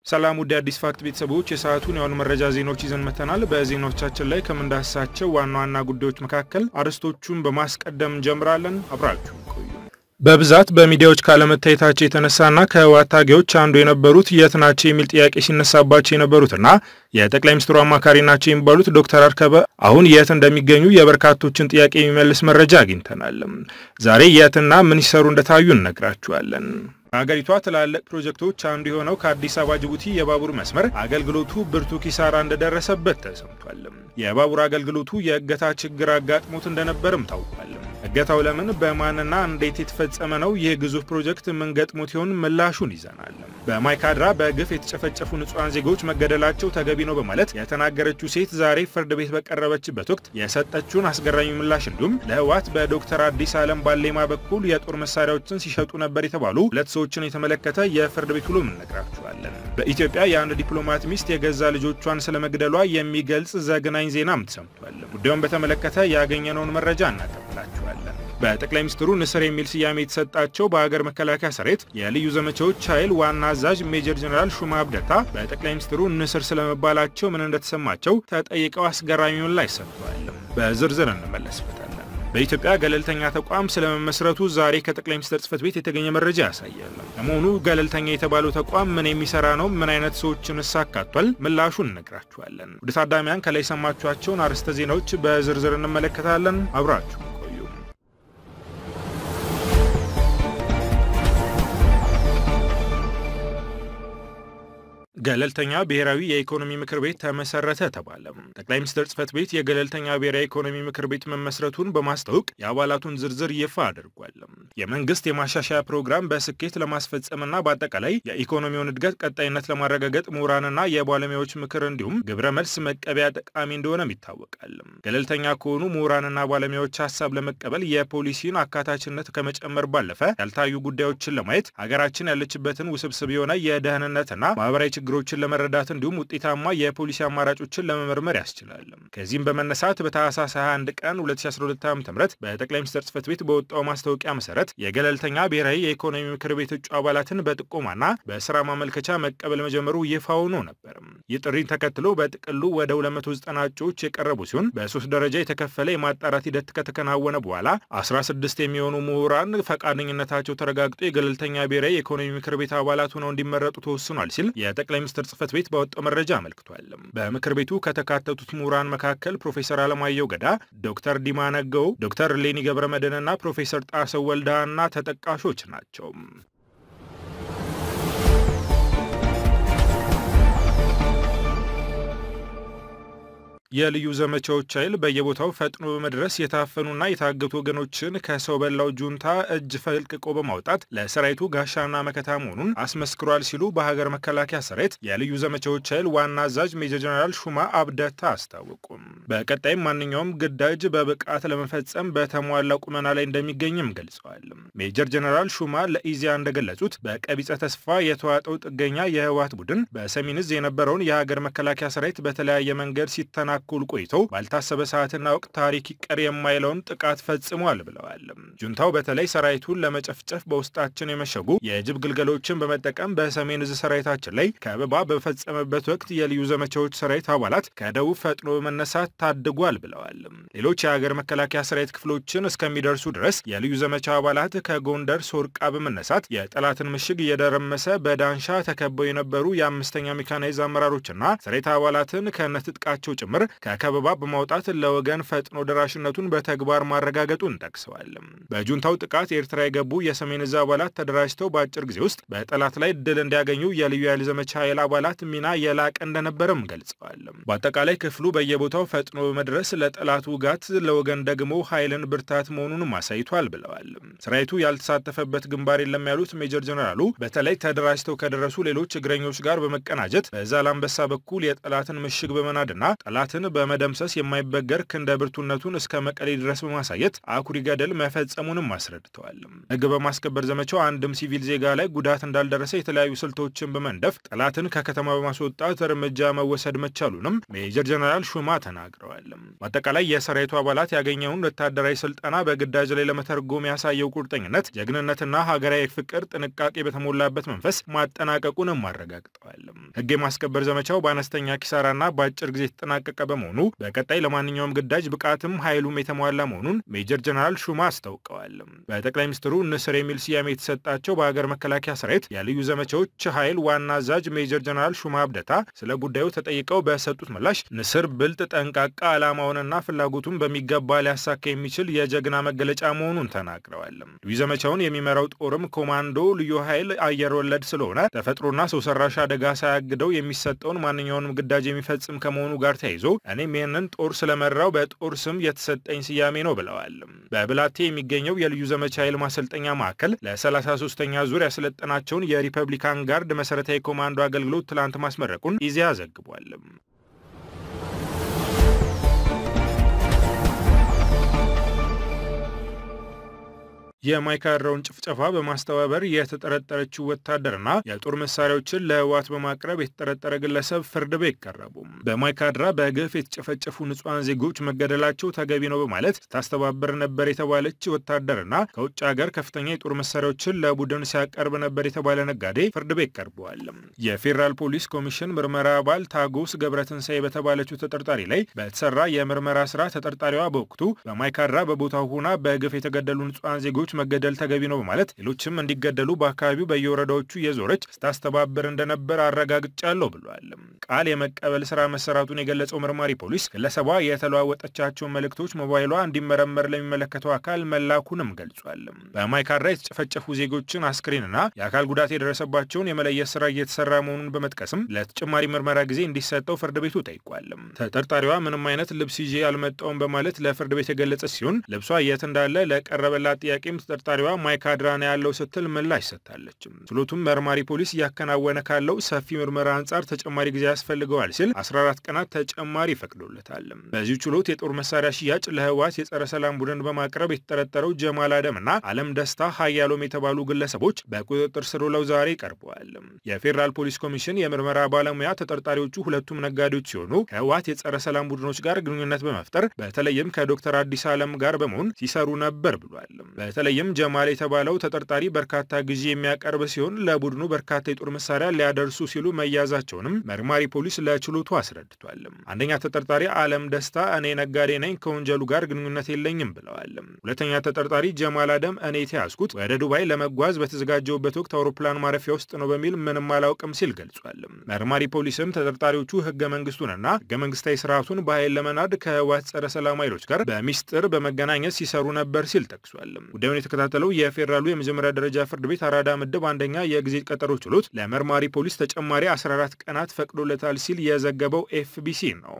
ሰላም ውድ አዲስ ፋክት ቤተሰቦች የሰዓቱን የሆኑ መረጃ ዜናዎች ይዘን መተናል። በዜናዎቻችን ላይ ከምንዳስሳቸው ዋና ዋና ጉዳዮች መካከል አርዕስቶቹን በማስቀደም እንጀምራለን። አብራችሁ ቆዩ። በብዛት በሚዲያዎች ካለመታየታቸው የተነሳና ከህወሓት ታጋዮች አንዱ የነበሩት የት ናቸው የሚል ጥያቄ ሲነሳባቸው የነበሩትና የጠቅላይ ሚኒስትሩ አማካሪ ናቸው የሚባሉት ዶክተር አርከበ አሁን የት እንደሚገኙ የበርካቶችን ጥያቄ የሚመልስ መረጃ አግኝተናል። ዛሬ የትና ምን ሲሰሩ እንደታዩ እነግራችኋለን። በሀገሪቷ ትላልቅ ፕሮጀክቶች አንዱ የሆነው ከአዲስ አበባ ጅቡቲ የባቡር መስመር አገልግሎቱ ብርቱ ኪሳራ እንደደረሰበት ተሰምቷል። የባቡር አገልግሎቱ የእገታ ችግር አጋጥሞት እንደነበርም ታውቋል። እገታው ለምን፣ በማንና እንዴት የተፈጸመ ነው? ይህ ግዙፍ ፕሮጀክት ምን ገጥሞት ይሆን? ምላሹን ይዘናል። በማይካድራ በግፍ የተጨፈጨፉ ንጹሐን ዜጎች መገደላቸው ተገቢ ነው በማለት የተናገረችው ሴት ዛሬ ፍርድ ቤት በቀረበችበት ወቅት የሰጠችውን አስገራሚ ምላሽ እንዲሁም ለህወሓት በዶክተር አዲስ ዓለም ባሌማ በኩል የጦር መሳሪያዎችን ሲሸጡ ነበር የተባሉ ሁለት ሰዎችን የተመለከተ የፍርድ ቤት ውሎ እንነግራችኋለን። በኢትዮጵያ የአንድ ዲፕሎማት ሚስት የገዛ ልጆቿን ስለመግደሏ የሚገልጽ ዘግናኝ ዜናም ተሰምቷል። ጉዳዩን በተመለከተ ያገኘነውን መረጃ እናቀብላችኋለን። በጠቅላይ ሚኒስትሩ ንስር የሚል ስያሜ የተሰጣቸው በሀገር መከላከያ ሰራዊት የልዩ ዘመቻዎች ኃይል ዋና አዛዥ ሜጀር ጀኔራል ሹማ አብደታ በጠቅላይ ሚኒስትሩ ንስር ስለመባላቸው ምን እንደተሰማቸው ተጠይቀው አስገራሚ ምላሽ ሰጥተዋል። በዝርዝር እንመለስበታለን። በኢትዮጵያ ገለልተኛ ተቋም ስለመመስረቱ ዛሬ ከጠቅላይ ሚኒስትር ጽህፈት ቤት የተገኘ መረጃ ያሳያል። ለመሆኑ ገለልተኛ የተባለው ተቋም ምን የሚሰራ ነው? ምን አይነት ሰዎችን አካቷል? ምላሹን እነግራችኋለን። ወደ ታዳሚያን ከላይ የሰማችኋቸውን አርዕስተ ዜናዎች በዝርዝር እንመለከታለን። አብራችሁ ቆዩ። ገለልተኛ ብሔራዊ የኢኮኖሚ ምክር ቤት ተመሰረተ ተባለ። ጠቅላይ ሚኒስትር ጽህፈት ቤት የገለልተኛ ብሔራዊ ኢኮኖሚ ምክር ቤት መመስረቱን በማስታወቅ የአባላቱን ዝርዝር ይፋ አድርጓል። የመንግስት የማሻሻያ ፕሮግራም በስኬት ለማስፈጸምና በአጠቃላይ የኢኮኖሚውን እድገት ቀጣይነት ለማረጋገጥ ምሁራንና የባለሙያዎች ምክር እንዲሁም ግብረ መልስ መቀበያ ጠቃሚ እንደሆነም ይታወቃል። ገለልተኛ ከሆኑ ምሁራንና ባለሙያዎች ሀሳብ ለመቀበል የፖሊሲን አካታችነት ከመጨመር ባለፈ ያልታዩ ጉዳዮችን ለማየት ሀገራችን ያለችበትን ውስብስብ የሆነ የደህንነትና ማህበራዊ ችግሮችን ለመረዳት እንዲሁም ውጤታማ የፖሊሲ አማራጮችን ለመመርመር ያስችላል። ከዚህም በመነሳት በታህሳስ 21 ቀን 2012 ዓ.ም በጠቅላይ ሚኒስትር ጽህፈት ቤት በወጣው ማስታወቂያ መሰረት የገለልተኛ ብሔራዊ የኢኮኖሚ ምክር ቤት እጩ አባላትን በጥቆማና በስራ ማመልከቻ መቀበል መጀመሩ ይፋ ሆኖ ነበር። ይህ ጥሪን ተከትሎ በጥቅሉ ወደ 290 እጩዎች የቀረቡ ሲሆን በሶስት ደረጃ የተከፈለ የማጣራት ሂደት ከተከናወነ በኋላ 16 የሚሆኑ ምሁራን ፈቃደኝነታቸው ተረጋግጦ የገለልተኛ ብሔራዊ የኢኮኖሚ ምክር ቤት አባላት ሆነው እንዲመረጡ ተወስኗል ሲል ጠቅላይ ሚኒስትር ጽህፈት ቤት ባወጣው መረጃ አመልክቷል። በምክር ቤቱ ከተካተቱት ምሁራን መካከል ፕሮፌሰር አለማየሁ ገዳ፣ ዶክተር ዲማ ነገው፣ ዶክተር ሌኒ ገብረ መድህንና ፕሮፌሰር ጣሰው ወልዳና ተጠቃሾች ናቸው። የልዩ ዘመቻዎች ኃይል በየቦታው ፈጥኖ በመድረስ የታፈኑና የታገቱ ወገኖችን ከሰው በላው ጁንታ እጅ ፈልቅቆ በማውጣት ለሰራዊቱ ጋሻና መከታ መሆኑን አስመስክሯል ሲሉ በሀገር መከላከያ ሰራዊት የልዩ ዘመቻዎች ኃይል ዋና አዛዥ ሜጀር ጀነራል ሹማ አብደታ አስታወቁም። በቀጣይም ማንኛውም ግዳጅ በብቃት ለመፈጸም በተሟላ ቁመና ላይ እንደሚገኝም ገልጸዋል። ሜጀር ጀነራል ሹማ ለኢዚያ እንደገለጹት በቀቢጸ ተስፋ የተዋጠው ጥገኛ የህወሓት ቡድን በሰሜን እዝ የነበረውን የሀገር መከላከያ ሰራዊት በተለያየ መንገድ ሲተና ኩል ቆይተው ባልታሰበ ሰዓትና ወቅት ታሪክ ይቀር የማይለውን ጥቃት ፈጽሟል ብለዋል። ጁንታው በተለይ ሰራዊቱን ለመጨፍጨፍ በውስጣችን የመሸጉ የጅብ ግልገሎችን በመጠቀም በሰሜን እዝ ሰራዊታችን ላይ ከበባ በፈጸመበት ወቅት የልዩ ዘመቻዎች ሰራዊት አባላት ከደቡብ ፈጥኖ በመነሳት ታድጓል ብለዋል። ሌሎች የሀገር መከላከያ ሰራዊት ክፍሎችን እስከሚደርሱ ድረስ የልዩ ዘመቻ አባላት ከጎንደር ሶርቃ በመነሳት የጠላትን ምሽግ እየደረመሰ በዳንሻ ተከበው የነበሩ የአምስተኛ ሜካናይዝ አመራሮችና ሰራዊት አባላትን ከነትጥቃቸው ጭምር ከከበባ በማውጣት ለወገን ፈጥኖ ደራሽነቱን በተግባር ማረጋገጡን ጠቅሰዋል። በጁንታው ጥቃት ኤርትራ የገቡ የሰሜን እዝ አባላት ተደራጅተው በአጭር ጊዜ ውስጥ በጠላት ላይ ድል እንዲያገኙ የልዩ ኃይል ዘመቻ ኃይል አባላት ሚና የላቀ እንደነበረም ገልጸዋል። በአጠቃላይ ክፍሉ በየቦታው ፈጥኖ በመድረስ ለጠላት ውጋት፣ ለወገን ደግሞ ኃይልን ብርታት መሆኑንም አሳይቷል ብለዋል። ሰራዊቱ ያልተሳተፈበት ግንባር የለም ያሉት ሜጀር ጀነራሉ በተለይ ተደራጅተው ከደረሱ ሌሎች እግረኞች ጋር በመቀናጀት በዛላምበሳ በኩል የጠላትን ምሽግ በመናድና ጠላትን ጠላትን በመደምሰስ የማይበገር ክንደ ብርቱነቱን እስከ መቀሌ ድረስ በማሳየት አኩሪ ገደል መፈጸሙንም አስረድተዋል። ሕግ በማስከበር ዘመቻው አንድም ሲቪል ዜጋ ላይ ጉዳት እንዳልደረሰ የተለያዩ ስልቶችን በመንደፍ ጠላትን ከከተማ በማስወጣት እርምጃ መወሰድ መቻሉንም ሜጀር ጀነራል ሹማ ተናግረዋል። በአጠቃላይ የሰራዊቱ አባላት ያገኘውን ወታደራዊ ስልጠና በግዳጅ ላይ ለመተርጎም ያሳየው ቁርጠኝነት፣ ጀግንነትና ሀገራዊ ፍቅር ጥንቃቄ በተሞላበት መንፈስ ማጠናቀቁንም አረጋግጠዋል። ሕግ የማስከበር ዘመቻው በአነስተኛ ኪሳራና በአጭር ጊዜ የተጠናቀቀ በመሆኑ በቀጣይ ለማንኛውም ግዳጅ ብቃትም ኃይሉም የተሟላ መሆኑን ሜጀር ጀነራል ሹማ አስታውቀዋል። በጠቅላይ ሚኒስትሩ ንስር የሚል ስያሜ የተሰጣቸው በሀገር መከላከያ ሰራዊት የልዩ ዘመቻዎች ኃይል ዋና አዛዥ ሜጀር ጀነራል ሹማ አብደታ ስለ ጉዳዩ ተጠይቀው በሰጡት ምላሽ ንስር ብልጥ፣ ጠንቃቃ፣ ዓላማውንና ፍላጎቱን በሚገባ ሊያሳካ የሚችል የጀግና መገለጫ መሆኑን ተናግረዋል። ልዩ ዘመቻውን የሚመራው ጦርም ኮማንዶ ልዩ ኃይል አየር ወለድ ስለሆነ ተፈጥሮና ሰው ሰራሽ አደጋ ሳያግደው የሚሰጠውን ማንኛውንም ግዳጅ የሚፈጽም ከመሆኑ ጋር ተያይዞ እኔም ይህንን ጦር ስለመራው በጦር ስም የተሰጠኝ ስያሜ ነው ብለዋል። በብላቴ የሚገኘው የልዩ ዘመቻ ኃይል ማሰልጠኛ ማዕከል ለ33ኛ ዙር ያሰለጠናቸውን የሪፐብሊካን ጋርድ መሰረታዊ ኮማንዶ አገልግሎት ትላንት ማስመረቁን ኢዜአ ዘግቧል። የማይካድራውን ጭፍጨፋ በማስተባበር የተጠረጠረችው ወታደርና የጦር መሳሪያዎችን ለህወሓት በማቅረብ የተጠረጠረ ግለሰብ ፍርድ ቤት ቀረቡ። በማይካድራ በግፍ የተጨፈጨፉ ንጹሐን ዜጎች መገደላቸው ተገቢ ነው በማለት ስታስተባበር ነበር የተባለች ወታደርና ከውጭ ሀገር ከፍተኛ የጦር መሳሪያዎችን ለቡድን ሲያቀርብ ነበር የተባለ ነጋዴ ፍርድ ቤት ቀርበዋል። የፌዴራል ፖሊስ ኮሚሽን ምርመራ አባል ታጎስ ገብረትንሳኤ በተባለችው ተጠርጣሪ ላይ በተሰራ የምርመራ ስራ ተጠርጣሪዋ በወቅቱ በማይካድራ በቦታው ሆና በግፍ የተገደሉ ንጹሐን ዜጎች መገደል ተገቢ ነው በማለት ሌሎችም እንዲገደሉ በአካባቢው በየወረዳዎቹ የዞረች ስታስተባበር እንደነበር አረጋግጫለሁ ብሏል። ቃል የመቀበል ስራ መሰራቱን የገለጸው መርማሪ ፖሊስ ግለሰቧ የተለዋወጠቻቸውን መልእክቶች ሞባይሏ እንዲመረመር ለሚመለከተው አካል መላኩንም ገልጿል። በማይካድራ የተጨፈጨፉ ዜጎችን አስክሬንና የአካል ጉዳት የደረሰባቸውን የመለየት ስራ እየተሰራ መሆኑን በመጥቀስም ለተጨማሪ ምርመራ ጊዜ እንዲሰጠው ፍርድ ቤቱ ጠይቋል። ተጠርጣሪዋ ምንም አይነት ልብስ ይዤ አልመጣውም በማለት ለፍርድ ቤት የገለጸች ሲሆን ልብሷ የት እንዳለ ለቀረበላት ጥያቄም ተጠርጣሪዋ ማይካድራ ነው ያለው ስትል ምላሽ ሰጥታለች። ችሎቱም መርማሪ ፖሊስ እያከናወነ ካለው ሰፊ ምርመራ አንጻር ተጨማሪ ጊዜ ያስፈልገዋል ሲል 14 ቀናት ተጨማሪ ፈቅዶለታል። በዚሁ ችሎት የጦር መሳሪያ ሽያጭ ለህወሓት የጸረ ሰላም ቡድን በማቅረብ የተጠረጠረው ጀማል አደምና አለም ደስታ ሀያሎም የተባሉ ግለሰቦች በቁጥጥር ስር ውለው ዛሬ ቀርበዋል። የፌዴራል ፖሊስ ኮሚሽን የምርመራ ባለሙያ ተጠርጣሪዎቹ ሁለቱም ነጋዴዎች ሲሆኑ ከህወሓት የጸረ ሰላም ቡድኖች ጋር ግንኙነት በመፍጠር በተለይም ከዶክተር አዲስ አለም ጋር በመሆን ሲሰሩ ነበር ብሏል። በተለይም ጀማል የተባለው ተጠርጣሪ በርካታ ጊዜ የሚያቀርብ ሲሆን ለቡድኑ በርካታ የጦር መሳሪያ ሊያደርሱ ሲሉ መያዛቸውንም መርማሪ ፖሊስ ለችሎቱ አስረድቷል። አንደኛ ተጠርጣሪ አለም ደስታ እኔ ነጋዴ ነኝ፣ ከወንጀሉ ጋር ግንኙነት የለኝም ብለዋል። ሁለተኛ ተጠርጣሪ ጀማል አደም እኔ የተያዝኩት ወደ ዱባይ ለመጓዝ በተዘጋጀውበት ወቅት አውሮፕላን ማረፊያ ውስጥ ነው በሚል ምንም አላውቅም ሲል ገልጿል። መርማሪ ፖሊስም ተጠርጣሪዎቹ ህገ መንግስቱንና ህገ መንግስታዊ ስርዓቱን በኃይል ለመናድ ከህወሓት ጸረ ሰላም ኃይሎች ጋር በሚስጥር በመገናኘት ሲሰሩ ነበር ሲል ጠቅሷል። ጉዳዩን የተከታተለው የፌዴራሉ የመጀመሪያ ደረጃ ፍርድ ቤት አራዳ ምድብ አንደኛ የጊዜ ቀጠሮ ችሎት ለመርማሪ ፖሊስ ተጨማሪ 14 ቀናት ፈቅዶለታል ሲል የዘገበው ኤፍቢሲ ነው።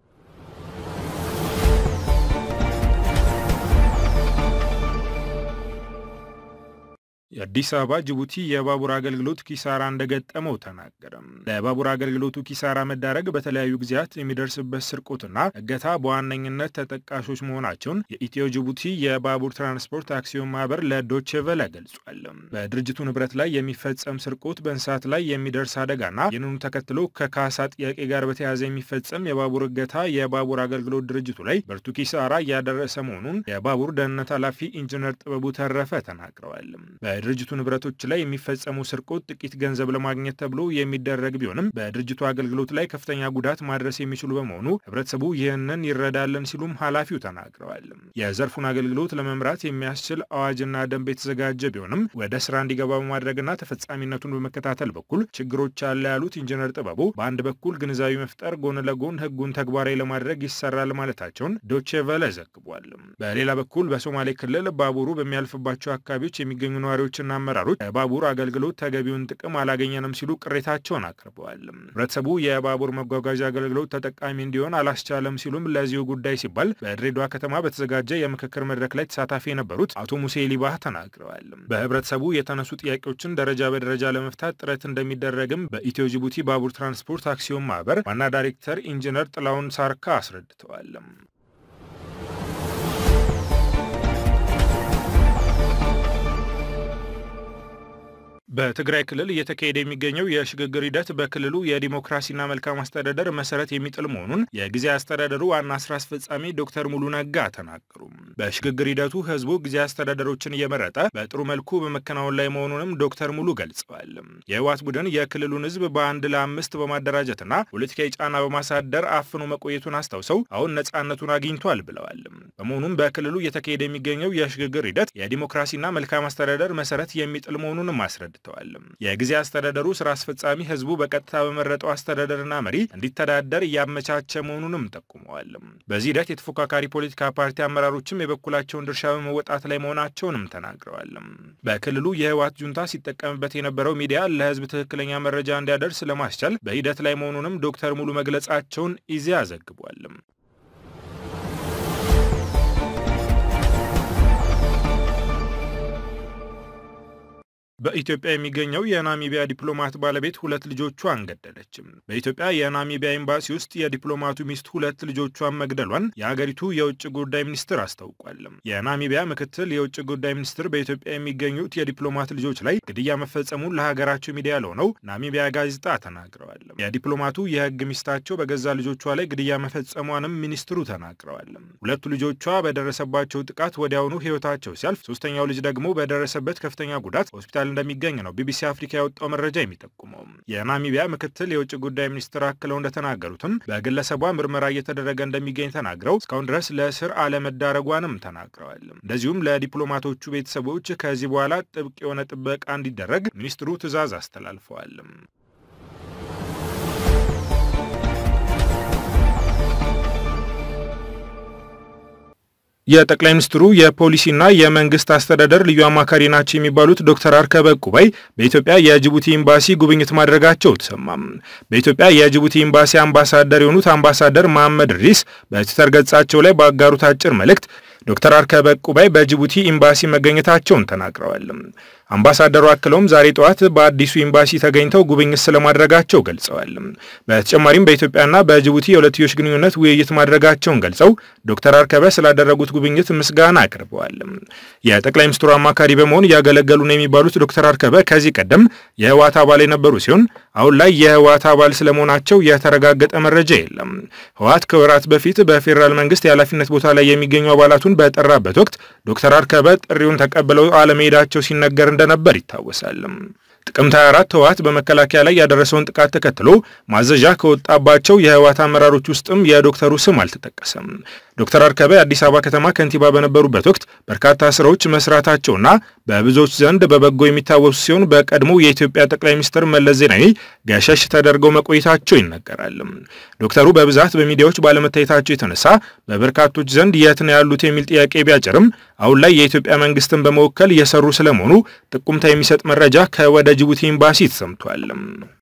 የአዲስ አበባ ጅቡቲ የባቡር አገልግሎት ኪሳራ እንደገጠመው ተናገረ። ለባቡር አገልግሎቱ ኪሳራ መዳረግ በተለያዩ ጊዜያት የሚደርስበት ስርቆትና እገታ በዋነኝነት ተጠቃሾች መሆናቸውን የኢትዮ ጅቡቲ የባቡር ትራንስፖርት አክሲዮን ማህበር ለዶቼ ቨለ ገልጿል። በድርጅቱ ንብረት ላይ የሚፈጸም ስርቆት፣ በእንስሳት ላይ የሚደርስ አደጋና ይህንኑ ተከትሎ ከካሳ ጥያቄ ጋር በተያያዘ የሚፈጸም የባቡር እገታ የባቡር አገልግሎት ድርጅቱ ላይ ብርቱ ኪሳራ እያደረሰ መሆኑን የባቡር ደህንነት ኃላፊ ኢንጂነር ጥበቡ ተረፈ ተናግረዋል። በድርጅቱ ንብረቶች ላይ የሚፈጸሙ ስርቆት ጥቂት ገንዘብ ለማግኘት ተብሎ የሚደረግ ቢሆንም በድርጅቱ አገልግሎት ላይ ከፍተኛ ጉዳት ማድረስ የሚችሉ በመሆኑ ህብረተሰቡ ይህንን ይረዳለን ሲሉም ኃላፊው ተናግረዋል። የዘርፉን አገልግሎት ለመምራት የሚያስችል አዋጅና ደንብ የተዘጋጀ ቢሆንም ወደ ስራ እንዲገባ በማድረግና ተፈጻሚነቱን በመከታተል በኩል ችግሮች አለ ያሉት ኢንጂነር ጥበቡ በአንድ በኩል ግንዛቤ መፍጠር፣ ጎን ለጎን ህጉን ተግባራዊ ለማድረግ ይሰራል ማለታቸውን ዶቼ ቨለ ዘግቧል። በሌላ በኩል በሶማሌ ክልል ባቡሩ በሚያልፍባቸው አካባቢዎች የሚገኙ ነዋሪዎች ሰራተኞችና አመራሮች የባቡር አገልግሎት ተገቢውን ጥቅም አላገኘንም ሲሉ ቅሬታቸውን አቅርበዋል። ህብረተሰቡ የባቡር መጓጓዣ አገልግሎት ተጠቃሚ እንዲሆን አላስቻለም ሲሉም ለዚሁ ጉዳይ ሲባል በድሬዳዋ ከተማ በተዘጋጀ የምክክር መድረክ ላይ ተሳታፊ የነበሩት አቶ ሙሴ ሊባህ ተናግረዋል። በህብረተሰቡ የተነሱ ጥያቄዎችን ደረጃ በደረጃ ለመፍታት ጥረት እንደሚደረግም በኢትዮ ጅቡቲ ባቡር ትራንስፖርት አክሲዮን ማህበር ዋና ዳይሬክተር ኢንጂነር ጥላውን ሳርካ አስረድተዋል። በትግራይ ክልል እየተካሄደ የሚገኘው የሽግግር ሂደት በክልሉ የዲሞክራሲና መልካም አስተዳደር መሰረት የሚጥል መሆኑን የጊዜያዊ አስተዳደሩ ዋና ስራ አስፈጻሚ ዶክተር ሙሉ ነጋ ተናገሩ። በሽግግር ሂደቱ ህዝቡ ጊዜያዊ አስተዳደሮችን እየመረጠ በጥሩ መልኩ በመከናወን ላይ መሆኑንም ዶክተር ሙሉ ገልጸዋል። የህወሓት ቡድን የክልሉን ህዝብ በአንድ ለአምስት በማደራጀትና ፖለቲካዊ ጫና በማሳደር አፍኖ መቆየቱን አስታውሰው አሁን ነጻነቱን አግኝቷል ብለዋል። በመሆኑም በክልሉ እየተካሄደ የሚገኘው የሽግግር ሂደት የዲሞክራሲና መልካም አስተዳደር መሰረት የሚጥል መሆኑንም አስረድተዋል። የጊዜ አስተዳደሩ ስራ አስፈጻሚ ህዝቡ በቀጥታ በመረጠው አስተዳደርና መሪ እንዲተዳደር እያመቻቸ መሆኑንም ጠቁመዋል። በዚህ ሂደት የተፎካካሪ ፖለቲካ ፓርቲ አመራሮችም የበኩላቸውን ድርሻ በመወጣት ላይ መሆናቸውንም ተናግረዋል። በክልሉ የህወሓት ጁንታ ሲጠቀምበት የነበረው ሚዲያ ለህዝብ ትክክለኛ መረጃ እንዲያደርስ ለማስቻል በሂደት ላይ መሆኑንም ዶክተር ሙሉ መግለጻቸውን ኢዜአ ዘግቧል። በኢትዮጵያ የሚገኘው የናሚቢያ ዲፕሎማት ባለቤት ሁለት ልጆቿን ገደለችም። በኢትዮጵያ የናሚቢያ ኤምባሲ ውስጥ የዲፕሎማቱ ሚስት ሁለት ልጆቿን መግደሏን የአገሪቱ የውጭ ጉዳይ ሚኒስትር አስታውቋል። የናሚቢያ ምክትል የውጭ ጉዳይ ሚኒስትር በኢትዮጵያ የሚገኙት የዲፕሎማት ልጆች ላይ ግድያ መፈጸሙን ለሀገራቸው ሚዲያ ለሆነው ናሚቢያ ጋዜጣ ተናግረዋል። የዲፕሎማቱ የህግ ሚስታቸው በገዛ ልጆቿ ላይ ግድያ መፈጸሟንም ሚኒስትሩ ተናግረዋል። ሁለቱ ልጆቿ በደረሰባቸው ጥቃት ወዲያውኑ ህይወታቸው ሲያልፍ፣ ሶስተኛው ልጅ ደግሞ በደረሰበት ከፍተኛ ጉዳት ሆስፒታል እንደሚገኝ ነው ቢቢሲ አፍሪካ ያወጣው መረጃ የሚጠቁመው። የናሚቢያ ምክትል የውጭ ጉዳይ ሚኒስትር አክለው እንደተናገሩትም በግለሰቧ ምርመራ እየተደረገ እንደሚገኝ ተናግረው እስካሁን ድረስ ለእስር አለመዳረጓንም ተናግረዋል። እንደዚሁም ለዲፕሎማቶቹ ቤተሰቦች ከዚህ በኋላ ጥብቅ የሆነ ጥበቃ እንዲደረግ ሚኒስትሩ ትዕዛዝ አስተላልፈዋል። የጠቅላይ ሚኒስትሩ የፖሊሲና የመንግስት አስተዳደር ልዩ አማካሪ ናቸው የሚባሉት ዶክተር አርከበ ቁባይ በኢትዮጵያ የጅቡቲ ኤምባሲ ጉብኝት ማድረጋቸው ተሰማም። በኢትዮጵያ የጅቡቲ ኤምባሲ አምባሳደር የሆኑት አምባሳደር መሐመድ ሪስ በትዊተር ገጻቸው ላይ ባጋሩት አጭር መልእክት ዶክተር አርከበ ቁባይ በጅቡቲ ኤምባሲ መገኘታቸውን ተናግረዋል። አምባሳደሩ አክለውም ዛሬ ጠዋት በአዲሱ ኤምባሲ ተገኝተው ጉብኝት ስለማድረጋቸው ገልጸዋል። በተጨማሪም በኢትዮጵያና በጅቡቲ የሁለትዮሽ ግንኙነት ውይይት ማድረጋቸውን ገልጸው ዶክተር አርከበ ስላደረጉት ጉብኝት ምስጋና አቅርበዋል። የጠቅላይ ሚኒስትሩ አማካሪ በመሆን እያገለገሉ ነው የሚባሉት ዶክተር አርከበ ከዚህ ቀደም የህወሓት አባል የነበሩ ሲሆን አሁን ላይ የህወሓት አባል ስለመሆናቸው የተረጋገጠ መረጃ የለም። ህወሓት ከወራት በፊት በፌዴራል መንግስት የኃላፊነት ቦታ ላይ የሚገኙ አባላቱን በጠራበት ወቅት ዶክተር አርከበ ጥሪውን ተቀብለው አለመሄዳቸው ሲነገር እንደነበር ይታወሳል። ጥቅምት 24 ህወሓት በመከላከያ ላይ ያደረሰውን ጥቃት ተከትሎ ማዘዣ ከወጣባቸው የህወሓት አመራሮች ውስጥም የዶክተሩ ስም አልተጠቀሰም። ዶክተር አርከበ የአዲስ አበባ ከተማ ከንቲባ በነበሩበት ወቅት በርካታ ስራዎች መስራታቸውና በብዙዎች ዘንድ በበጎ የሚታወሱ ሲሆን በቀድሞ የኢትዮጵያ ጠቅላይ ሚኒስትር መለስ ዜናዊ ገሸሽ ተደርገው መቆየታቸው ይነገራል። ዶክተሩ በብዛት በሚዲያዎች ባለመታየታቸው የተነሳ በበርካቶች ዘንድ የት ነው ያሉት የሚል ጥያቄ ቢያጭርም አሁን ላይ የኢትዮጵያ መንግስትን በመወከል እየሰሩ ስለመሆኑ ጥቁምታ የሚሰጥ መረጃ ከወደ ጅቡቲ ኤምባሲ ተሰምቷል።